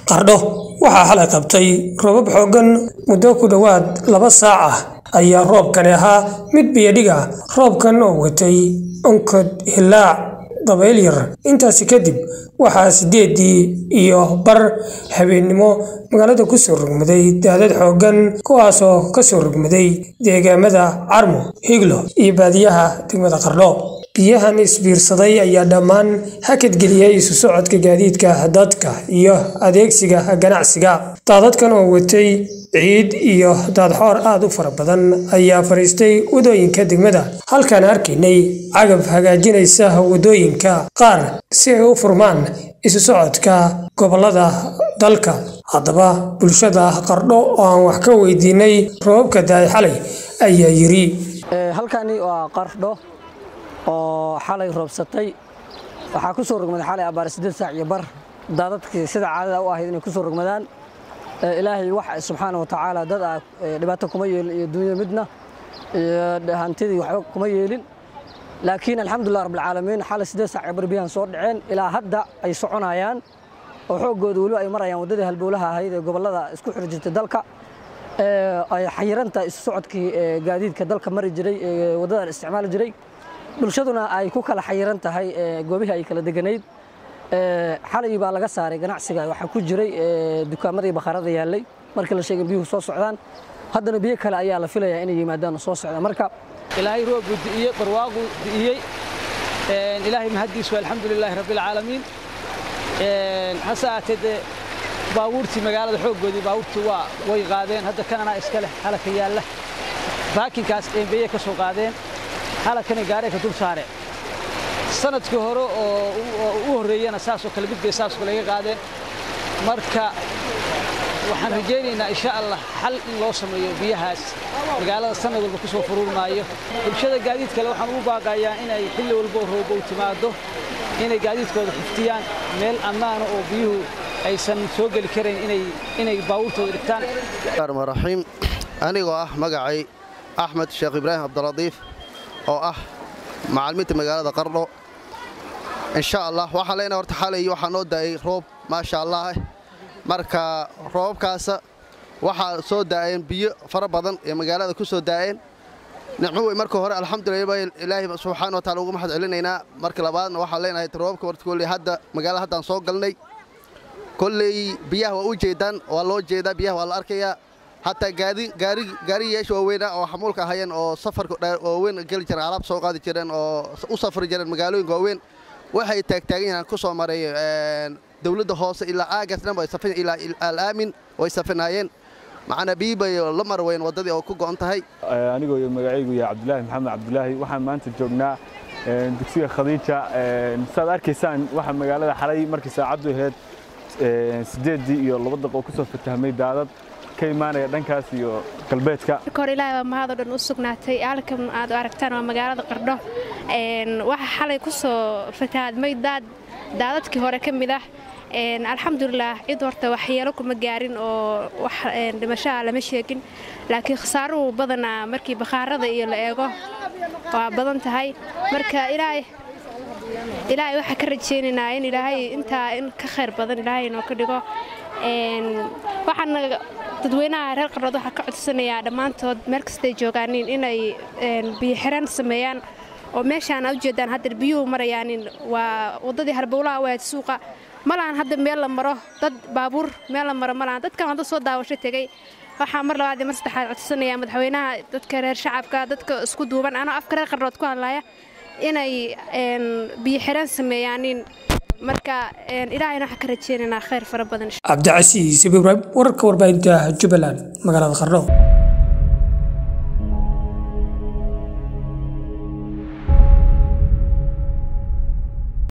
qardho waxaa xalay qabtay roobab xooggan muddo ku dhowaad laba saac ah ayaa roobkani ahaa mid biyadhig ah roobkan oo watay onkod hilaac dabayl yar intaasi kadib waxaa sideedii iyo bar habeennimo magaalada kusoo rogmaday daadad xooggan kuwaasoo kasoo rogmaday deegaamada carmo higlo iyo baadiyaha degmada qardho biyahan isbiirsaday ayaa dhammaan hakadgeliyay isu socodka gaadiidka dadka iyo adeegsiga ganacsiga daadadkan oo watay ciid iyo daadxoor aad u fara badan ayaa fadhiistay wadooyinka degmada halkaan arkaynay cagab hagaajinaysa wadooyinka qaar si ay u furmaan isu socodka gobolada dalka haddaba bulshada qardho oo aan wax ka weydiinay roobabka daay xalay ayaa yiri halkani waa qardho oo xalay roobsatay waxaa ku soo rogmaday xalay abbaar siddeed saac iyo bar daadadkii sida caadada u ahayd inay ku soo rogmadaan ilaahay wax subxaana wa tacaala dad ah dhibaato kuma yeelin iyo dunya midna iyo hantidii waxba kuma yeelin laakiin alxamdulilah rabbilcaalamiin xalay siddeed saac iyo bar biyahan soo dhaceen ilaa hadda ay soconayaan oo xooggooda weliba ay marayaan waddadii halbowlaha ahayd ee gobollada isku xiri jirtay dalka ay xayiranta isu socodkii gaadiidka dalka mari jiray ee waddadan isticmaali jiray bulshaduna ay ku kala xayiran tahay goobihii ay kala deganayd xalay baa laga saaray ganacsiga waxaa ku jiray dukaamadii bakhaarada yaallay markii la sheegay biyuhu soo socdaan haddana biyo kale ayaa la filayaa inay yimaadaan oo soo socdaan marka ilaahay roobu di'iyey barwaaqu di'iyey ilaahay mahaddiisu alxamdu lilaahi rabbilcaalamiin hase aatee dee baabuurtii magaalada xooggoodii baabuurtii waa way qaadeen hadda kanana iska leh halaka yaalla baakinkaas eembeye ka soo qaadeen halakana gaaree ka dul saare sanadkii hore oo u horreeyana saasoo kale mid bay saasoo kale iga qaadeen marka waxaan rajaynaynaa insha allah xal in loo sameeyo biyahaas magaalada sanad walba ku soo furuurmaayo bulshada gaadiid kale waxaan ugu baaqayaa inay xilli walbo roobo u timaado inay gaadiidkooda xiftiyaan meel ammaana oo biyuhu aysan soo geli karayn inay baabuurtooda dhigtaan raxiim anigoo ah magacay axmed sheekh ibraahim cabdiradiif oo ah macalimiinta magaalada qardho insha allah waxaan leenahay horta xalay waxaa noo da'ay roob maasha allah marka roobabkaasa waxaa soo daa'een biyo fara badan ee magaalada ku soo daa'een nicmo wey marka hore alxamdulilah ilaahay subxaana wa taala ugu mahad celinaynaa marka labaadna waxaan leenahay roobabka horta kolley hadda magaalada haddaan soo galnay kolley biyaha waa u jeedaan waa loo jeedaa biyaha waa la arkayaa hataa gaariyayaasha waaweynah oo xamuulka ahayeen oo safarka waaweyn geli jireen alaab soo qaadi jireen oo u safri jireen magaalooyinka waaweyn waxay taagtaagan yahaan ku soo maray dowladda hoose ilaa aagas dhan ilaa alaamin way safinaayeen macnaa biyi bay la mar weyn waddadii oo ku go'on tahay anigoo magacaygu yahay cabdulaahi maxamed cabdulaahi waxaan maanta joognaa dugsiga khadiija saad arkaysaan waxaa magaalada xalay markii saacaddu ahayd siddeeddii iyo laba daq oo ku soo fatahmay daadad ka imaanaya dhankaas iyo galbeedka marka hore ilaahay waa mahadoo dhan u sugnaatay halkan aad u aragtaan waa magaalada qardho waxaa xalay ku soo fatahaadmay daad daadadkii hore ka mid ah alxamdulilah cid horta waxyeelo kuma gaarin oo wax dhimashaha lama sheegin laakiin khasaaruhu badanaa markii bakhaarada iyo la eego waa badan tahay marka ilaahay ilaahay waxaa ka rajaynaynaa in ilaahay intaa in ka khayr badan ilaahay inoo ka dhigo waxaana dadweynaha reer qardhood waxaa ka codsanayaa dhammaantood meel kastay joogaaniin inay biyoxiraan sameeyaan oo meeshaan aad ujeedaan hadda biyuhu marayaanin waa waddadii harbowlaha waad suuqa malahan hadda meel la maro dad baabuur meel la maro malahan dadkan hadda soo daawasho tegey waxaa mar labaad iyo mar saddexaad codsanayaa madaxweynaha dadka reer shacabka dadka isku duuban anoo afka reer qardhood ku hadlaya inay biyo xiraan sameeyaanin marka ilaahayna waxaan ka rajeynaynaa khayr fara badan cabdicasiis ibraahim wararka warbaahinta jubbaland magaalada qardho